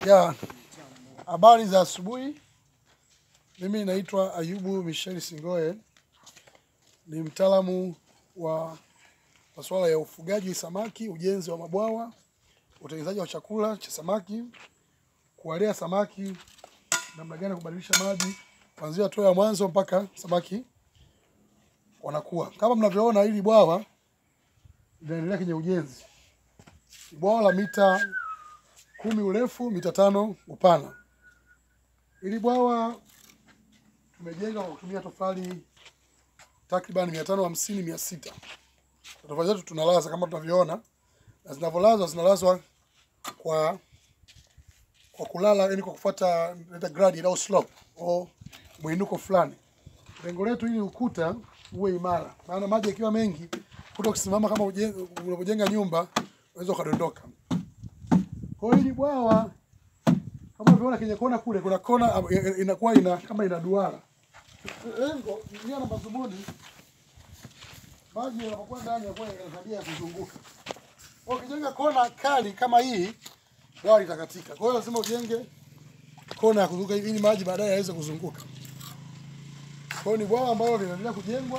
Ya, habari za asubuhi. Mimi naitwa Ayubu Michel Singoe, ni mtaalamu wa masuala ya ufugaji samaki, ujenzi wa mabwawa, utengenezaji wa chakula cha samaki, kuwalea samaki, namna gani ya kubadilisha maji kuanzia hatua ya mwanzo mpaka samaki wanakuwa. Kama mnavyoona, hili bwawa linaendelea kwenye ujenzi. Ni bwawa la mita kumi urefu, mita tano upana. Hili bwawa tumejenga kwa kutumia tofali takriban mia tano hamsini mia sita. Tofali zetu tunalaza kama tunavyoona, na zinavyolazwa zinalazwa kwa kwa kulala, yani kwa kufuata inaitwa grade au slope au mwinuko fulani. Lengo letu ili ukuta uwe imara, maana maji yakiwa mengi, ukuta ukisimama kama uje- unapojenga nyumba unaweza ukadondoka. Kwa hiyo hili bwawa kama unavyoona kwenye kona kule, kuna kona am- i- inakuwa ina kama ina duara. Lengo nia na madhumuni, maji yanapokuwa ndani yanakuwa yana tabia ya kuzunguka. Kwa hiyo ukijenga kona kali kama hii, bwawa litakatika. Kwa hiyo lazima ujenge kona ya kuzunguka ili maji baadaye yaweze kuzunguka. Kwa hiyo ni bwawa ambalo linaendelea kujengwa.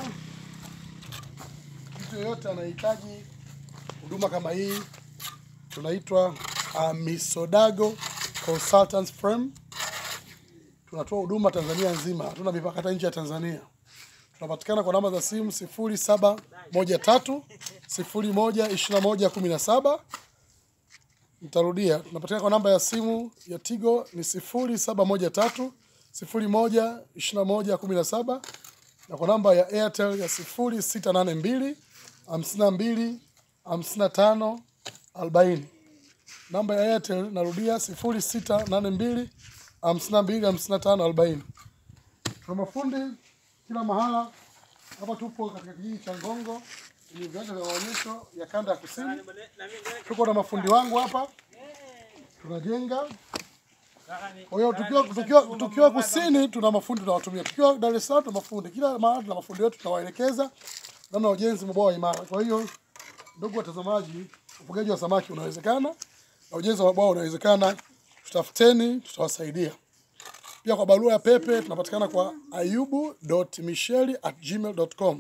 Mtu yeyote anahitaji huduma kama hii, tunaitwa Amisodago Consultants Firm. Tunatoa huduma Tanzania nzima, hatuna mipaka hata nje ya Tanzania. Tunapatikana kwa namba za simu sifuri saba moja tatu sifuri moja ishirini na moja kumi na saba. Nitarudia, tunapatikana kwa namba ya simu ya Tigo ni sifuri saba moja tatu sifuri moja ishirini na moja kumi na saba na kwa namba ya Airtel ya sifuri sita nane mbili hamsini na mbili hamsini na tano arobaini. Namba ya Airtel narudia sifuri sita nane mbili hamsini na mbili hamsini na tano arobaini. Tuna mafundi kila mahala. Hapa tupo katika kijiji cha Ngongo kwenye viwanja vya maonyesho ya kanda ya kusini. Tuko na mafundi wangu hapa, tunajenga. Kwa hiyo tukiwa, tukiwa, tukiwa kusini tuna mafundi tunawatumia, tukiwa Dar es Salaam tuna mafundi, kila mahali tuna mafundi wetu tunawaelekeza namna ya ujenzi wa mabwawa imara. Kwa hiyo ndugu watazamaji, ufugaji wa samaki unawezekana na ujenzi wa mabwawa unawezekana. Tutafuteni, tutawasaidia. Pia kwa barua ya pepe tunapatikana kwa ayubu.micheli@gmail.com.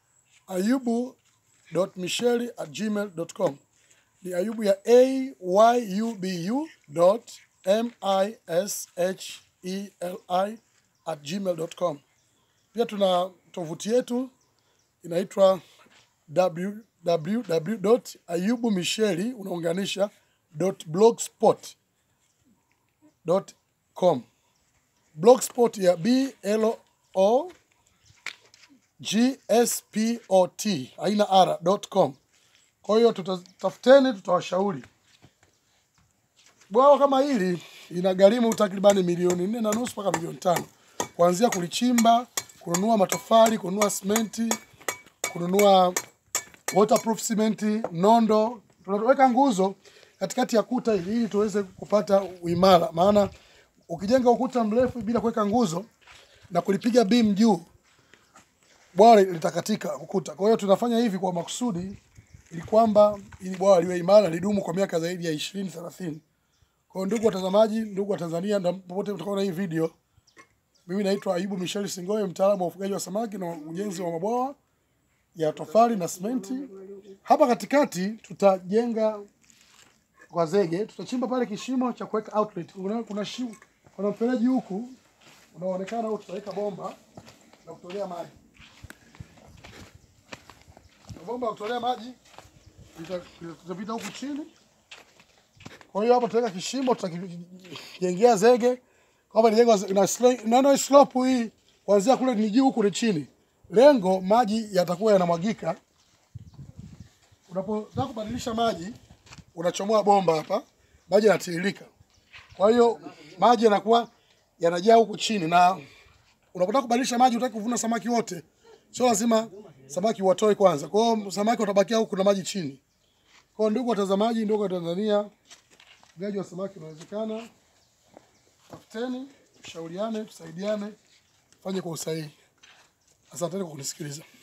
ayubu.micheli@gmail.com. Ni ayubu ya a y u b u dot m i s h e l i at gmail.com. Pia tuna tovuti yetu inaitwa www.ayubumisheli unaunganisha .blogspot.com. Blogspot ya B L O G S P O T haina r .com. Kwa hiyo tutatafuteni, tutawashauri. Bwawa kama hili inagharimu takribani milioni nne na nusu mpaka milioni tano kuanzia kulichimba, kununua matofali, kununua simenti, kununua waterproof simenti, nondo. Tunaweka nguzo katikati ya kuta ili ili tuweze kupata uimara, maana ukijenga ukuta mrefu bila kuweka nguzo na kulipiga beam juu, bwawa litakatika ukuta. Kwa hiyo tunafanya hivi kwa makusudi ili kwamba ili bwawa liwe imara, lidumu kwa miaka zaidi ya ishirini thelathini. Kwa hiyo ndugu watazamaji, ndugu wa Tanzania, na popote mtakaona hii video, mimi naitwa Ayubu Michel Singoe, mtaalamu wa ufugaji wa samaki na ujenzi wa mabwawa ya tofali na simenti. Hapa katikati tutajenga kwa zege, tutachimba pale kishimo cha kuweka outlet. Kuna, kuna, shimo, kuna mfereji huku unaoonekana huku, tutaweka bomba la kutolea maji. Na bomba la kutolea maji lita- litapita huku chini. Kwa hiyo hapa tutaweka kishimo, tutakijengea zege kwamba ni jengo na slo- naona slope hii kuanzia kule ni juu huku ni chini. Lengo maji yatakuwa yanamwagika. Unapotaka kubadilisha maji, unachomoa bomba hapa, maji yanatiririka. Kwa hiyo maji yanakuwa yanajaa huku chini, na unapotaka kubadilisha maji, utaki kuvuna samaki wote, sio lazima samaki watoe kwanza. Kwa hiyo samaki watabakia huku na maji chini. Kwa hiyo ndugu watazamaji, ndugu wa Tanzania, ufugaji wa samaki unawezekana. Tafuteni, tushauriane, tusaidiane, fanye kwa usahihi. Asanteni kwa kunisikiliza.